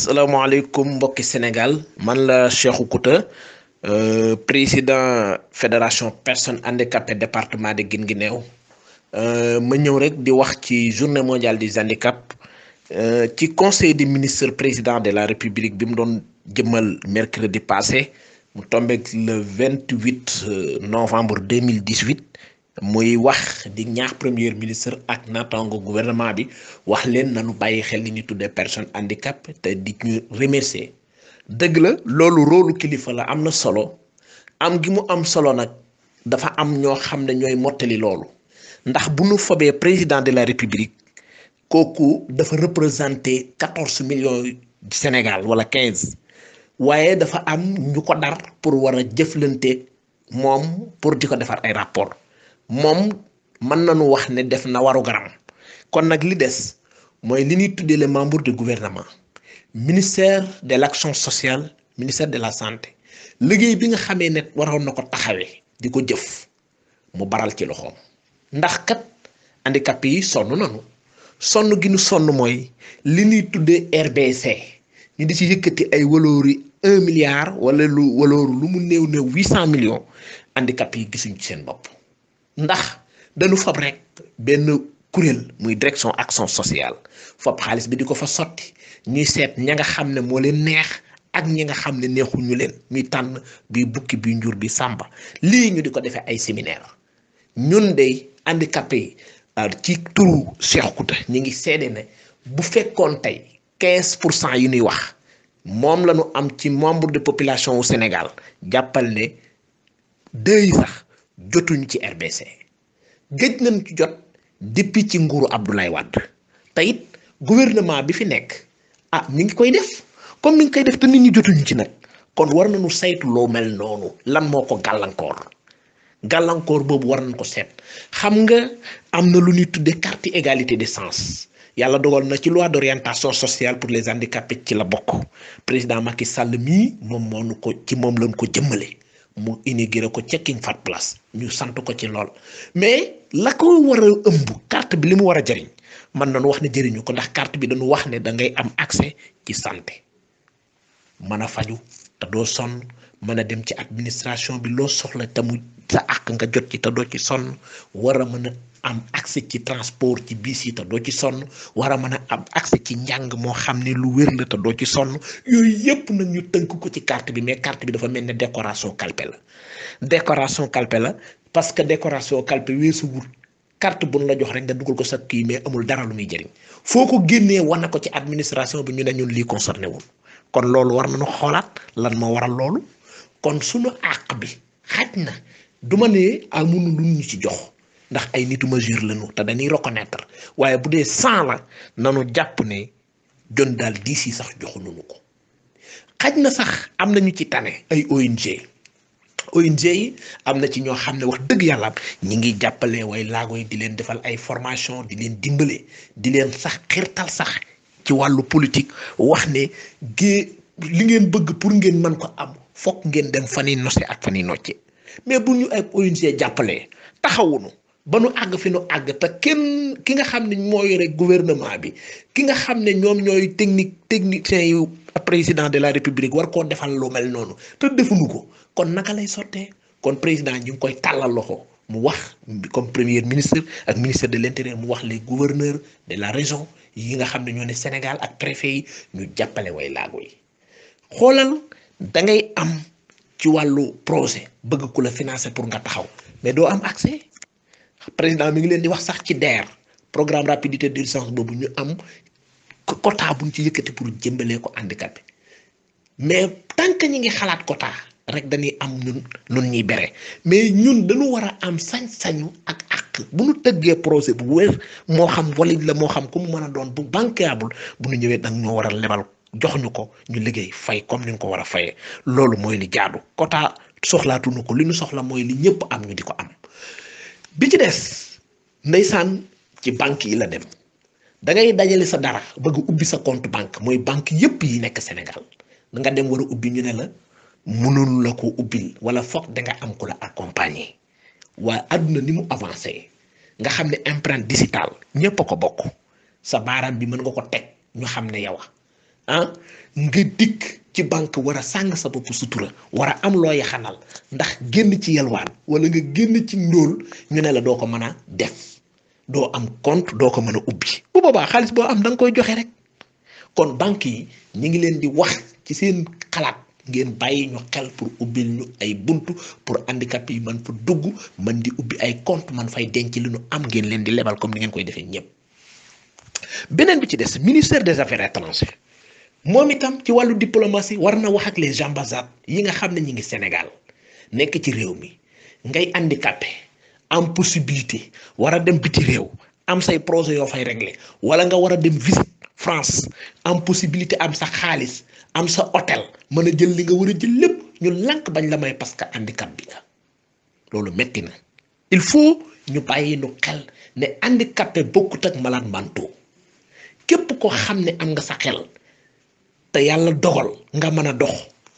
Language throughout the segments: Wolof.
asalaamaaleykum mbokki Sénégal man la Cheikhou Kouta euh, président fédération personnes handicapées département de Guinguinéo euh, ma ñëw rek di wax ci journée mondiale des handicaps euh, ci conseil des ministres président de la république bi mu doon jëmmal mercredi passé mu tombeek le vingt huit novembre deux mille dix huit muy wax di ñaax premier ministre ak naataango gouvernement bi wax leen nañu bàyyi xel li ñu tuddee personne handicap te di ñu remercier dëgg la loolu rôlu kilifa la am na solo am gi mu am solo nag dafa am ñoo xam ne ñooy mottali loolu ndax bu ñu fobee président de la république kooku dafa représenter quatorze millions Sénégal wala quinze waaye dafa am ñu ko dar pour war a jëflante moom pour di ko defar ay rapport moom mën nañu wax ne def na waru garam kon nag li des mooy li ñuy tuddee les membres du gouvernement ministère de l'action sociale ministère de la santé liggéey bi nga xamee ne waroon na ko taxawee di ko jëf mu baral ci loxoom ndax kat handicapé yi sonn nañu sonn gi ñu sonn mooy li ñuy tuddee RBC ñu di ci yëkkati ay waloori un milliard wala lu walooru lu mu néew néew huit cent millions handicapé yi gisuñ ci seen bopp ndax dañu fab rek benn kuréel muy direction action sociale fab xaalis bi di ko fa sotti ñuy seet ña nga xam ne moo leen neex ak ñi nga xam ne neexuñu leen muy tànn bi bukki bi njur bi sàmba lii ñu di ko defee ay séminaire ñun de handicapé yi ci turu Cheikh Kouta ñu ngi seede ne bu fekkoon tey quinze pour cent yi ñuy wax moom la ñu am ci membre de population wu Sénégal jàppal ne deux yi sax jotuñu ci RBC gëj nañ ci jot depuis ci nguuru Abdoulaye Wade te it gouvernement bi fi nekk ah mi ngi koy def comme mi ngi koy def te nit ñi jotuñu ci nag kon war nañu saytu loo mel noonu lan moo ko gàllankoor gàllankoor boobu war nañ ko seet xam nga am na lu ñuy tuddee carte égalité des chances yàlla dogal na ci loi d'orientation sociale pour les handicapés ci la bokk président Macky Sall mii moom moo nu ko ci moom lañ ko jëmmale. mu inauguré ko ca King Fahd Palace ñu sant ko ci lool mais la ko war a ëmb carte bi li mu war a jëriñ man nañu wax ne jëriñu ko ndax carte bi dañu wax ne da ngay am accès ci santé mën a faju te doo sonn mën a dem ci administration bi loo soxla te mu sa àq nga jot ci te doo ci sonn war a mën a am accès ci transport ci biis yi te doo ci sonn war a mën a am accès ci njàng moo xam ne lu wér la te doo ci sonn yooyu yépp nag ñu tënk ko ci carte bi mais carte bi dafa mel ne décoration calpe la décoration calpe la parce que décoration calpe weesuwul carte bu la jox rek nga dugal ko sa kii mais amul dara lu muy jëriñ foo ko génnee wane ko ci administration bi ñu ne ñun lii concerné wul kon loolu war nañu xoolaat lan moo waral loolu kon suñu àq bi xaj na du ma ne amuñu lu ñu ci jox. ndax ay nitu mesure lañu te dañuy reconnaître waaye bu dee cent la nanu jàpp ne jon daal diis yi sax joxuñu ko xaj na sax am nañu ci tane ay ONG ONG yi am na ci ñoo xam ne wax dëgg yàlla ñi ngi jàppale way laago yi di leen defal ay formation di leen dimbale di leen sax xirtal sax ci wàllu politique wax ne gée li ngeen bëgg pour ngeen mën ko am fokk ngeen dem fan yi nose ak fan yi nocce mais bu ñu ay ONG jàppalee taxawunu ba nu àgg fi nu àgg te kenn ki nga xam ne moo yore gouvernement bi ki nga xam ne ñoom ñooy technique technicien yu président de la république war koo defal lu mel noonu te defuñu ko kon naka lay sottee kon président ñu ngi koy tàllal loxo mu wax comme premier ministre ak ministre de l'intérieur mu wax les gouverneurs de la région yi nga xam ne ñoo ne Sénégal ak préfet yi ñu jàppale way laago yi xoolal da ngay am ci wàllu projet bëgg ku la financer pour nga taxaw mais doo am accès. président mi ngi leen di wax sax ci DER programme rapidité d'urgence boobu ñu am quota buñ ci yëkkati pour jëmbalee ko handicapé mais tant que ñi ngi xalaat quota rek dañuy am ñun ñun ñuy bere mais ñun dañu war a am sañ-sañu ak ak bu ñu tëggee projet bu wér moo xam valide la moo xam ku mu mën a doon bu bancable bu ñu ñëwee dang ñoo war a lebal jox ñu ko ñu liggéey fay comme ni ñu ko war a fayee loolu mooy li jaadu quota soxlaatuñu ko li ñu soxla mooy li ñëpp am ñu di ko am. bi ci des ndeysaan ci banque yi la dem da ngay dajale sa dara bëgg ubbi sa compte banque mooy banque yépp yi nekk Sénégal da nga dem war a ubbi ñu ne la mënul la ko ubbil wala foog da nga am ku la accompagner waaye àdduna ni mu avancé nga xam ne empreinte digitale ñépp a ko bokk sa baaraam bi mën nga ko teg ñu xam ne yow ah nga dikk ci banque war a sàng sa bopp sutura war a am loo yaxanal ndax génn ci yalwaan wala nga génn ci ndóol ñu ne la doo ko mën a def doo am compte doo ko mën a ubbi bu boobaa xaalis boo am da nga koy joxe rek kon banque yi ñu ngi leen di wax ci seen xalaat ngeen bàyyi ñu xel pour ubbil ñu ay buntu pour handicapé yi man fa dugg man di ubbi ay compte man fay denc li ñu am ngeen leen di lebal comme ni ngeen koy defee ñëpp beneen bi ci des ministère des affaires étrangères moom itam ci wàllu diplomatie war na wax ak les ambassades yi nga xam ne ñi ngi Sénégal nekk ci réew mi ngay handicapé am possibilité war a dem biti réew am say projet yoo fay régler wala nga war a dem visite France am possibilité am sa xaalis am sa hôtel mën a jël li nga war a jël lépp ñu lànk bañ la may parce que handicap bi nga loolu metti na il faut ñu bàyyi nu xel ne handicapé bokkut ak malade mentaux képp ko xam ne am nga sa xel te yàlla dogal nga mën a dox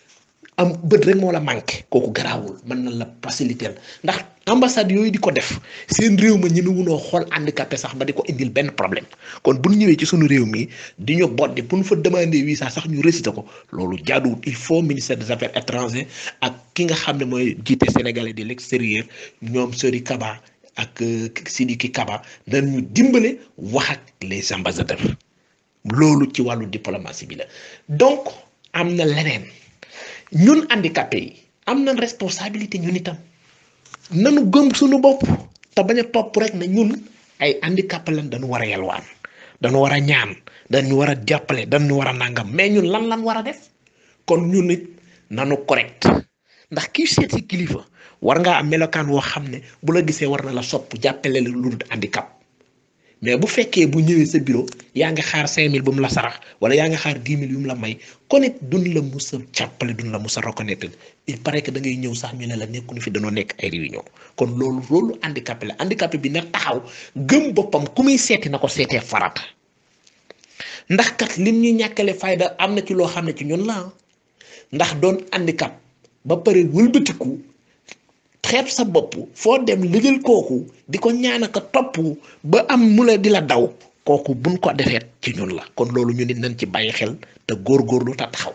am bët rek moo la manqué kooku garaawul mën na la faciliter ndax ambassade yooyu di ko def seen réew ma ñi wunoo xool handicapé sax ba di ko indil benn problème kon bu ñu ñëwee ci sunu réew mi di ñu boddi bu ñu fa demander visa sax ñu réciter ko loolu jaaduwut il faut ministère des affaires étrangères ak ki nga xam ne mooy jiite sénégalais de l'extérieur ñoom Sori Kaba ak Sidiki Kaba dañu dimbale wax ak les ambassadeurs loolu ci wàllu diplomatie bi la donc am na leneen ñun handicapé yi am na responsabilité ñun itam nanu gëm suñu bopp te bañ a topp rek na ñun ay handicapé lan dañu war a yalwaan dañu war a ñaan dañu war a jàppale dañu war a nangam mais ñun lan lan war a def kon ñun nit nanu correct ndax kii seet si kilifa war ngaa am melokaan woo xam ne bu la gisee war na la sopp jàppale la lu dul handicap mais bu fekkee bu ñëwee sa bureau yaa ngi xaar 5000 bu mu la sarax wala yaa ngi xaar 10 000 yu mu la may kon it duñ la mus a jàppale duñ la mus a reconnaître il paraît que da ngay ñëw sax ñu ne la nekkuñu fi danoo nekk ay réunion kon loolu loolu handicapé la handicapé bi na taxaw gëm boppam ku muy seeti na ko seetee farata ndax kat lim ñu ñàkkale fayda am na ci loo xam ne ci ñun la ndax doon handicap ba pare wëlbatiku. xeeb sa bopp foo dem liggéey kooku di ko ñaanaka topp ba am mu la di la daw kooku buñ ko defeet ci ñun la kon loolu ñu nit nañ ci bàyyi xel te góorgóorlu te taxaw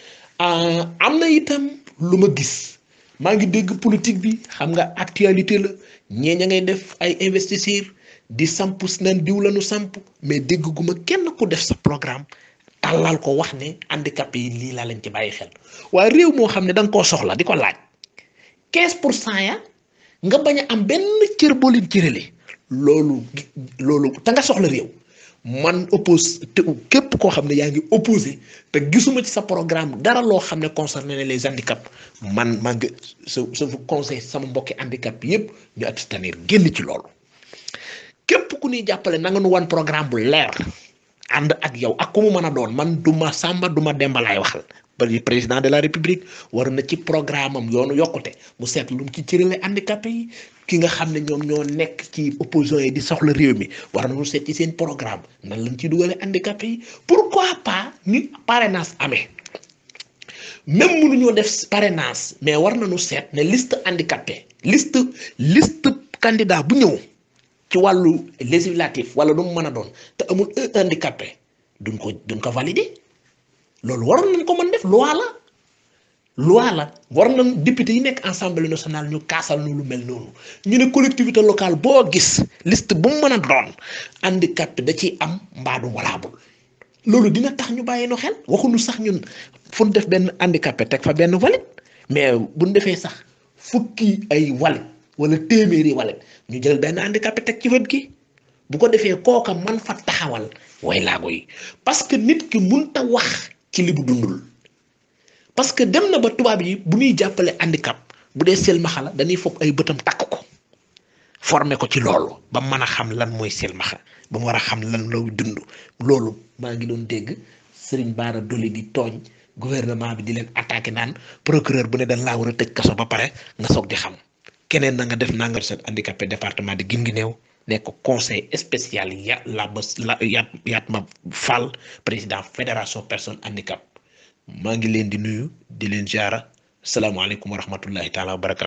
am na itam lu ma gis maa ngi dégg politique bi xam nga actualité la ñee ña ngay def ay investisseurs di samp nan diw lañu samp mais dégg gu ma kenn ku def sa programme tàllal ko wax ne handicapé yi lii laa leen ci bàyyi xel waaye réew moo xam ne da nga koo soxla di ko laaj 15 pour cent ya nga bañ a am benn cër boo leen cërale loolu loolu te nga soxla réew man oppose te képp koo xam ne yaa ngi opposé te gisuma ci sa programme dara loo xam ne concerné na les handicaps man maa ngi sa sa conseil sama mbokki handicap yépp ñu abstenir génn ci loolu képp ku ñuy jàppale na nga nu wan programme bu leer ànd ak yow ak ku mu mën a doon man du ma sàmba du ma demba laay waxal président de la république war na ci programme am yoonu yokkute mu seet lu mu ci cërale handicapé yi ki nga xam ne ñoom ñoo nekk ci opposition yi di soxla réew mi war nañu seet ci seen programme nan lañ ci dugale handicapé yi pourquoi pas ni parrainage amee même mënuñoo def parrainage mais war nañu seet ne liste handicapé liste liste candidat bu ñëw ci wàllu législatif wala lu mu mën a doon te amul un handicapé duñ ko duñ ko valider loolu waroon nañ ko mën def loi la loi la war nañ député yi nekk assemblée nationale ñu kaasal nu lu mel noonu ñu ne collectivité locale boo gis liste bu mu mën a doon handicapé da ciy am mbaadu walaabul loolu dina tax ñu bàyyi no xel waxuñu sax ñun fu ñu def benn handicapé teg fa benn valide mais bu ñu defee sax fukki ay valide wala téeméeri valide ñu jël benn handicapé teg ci wet gi bu ko defee kooka man fa taxawal way laago yi parce que nit ki munta wax ci li bu dundul parce que dem na ba tubaab yi bu ñuy jàppale handicap bu dee silmaxa la dañuy foog ay bëtam takk ko former ko ci loolu ba mën a xam lan mooy silmaxa ba mu war a xam lan lay dund loolu maa ngi doon dégg Serigne Bara Dolly di tooñ gouvernement bi di leen attaqué naan procureur bu ne dañ laa war a tëj kaso ba pare nga soog di xam keneen na nga def naa nga set handicapé département de Guinguinéo nekk conseil spécial ya la ba la yaat yaat ma Fall président fédération personne handicap maa ngi leen di nuyu di leen jaara salaamaaleykum wa rahmatullahi taala wa barakatu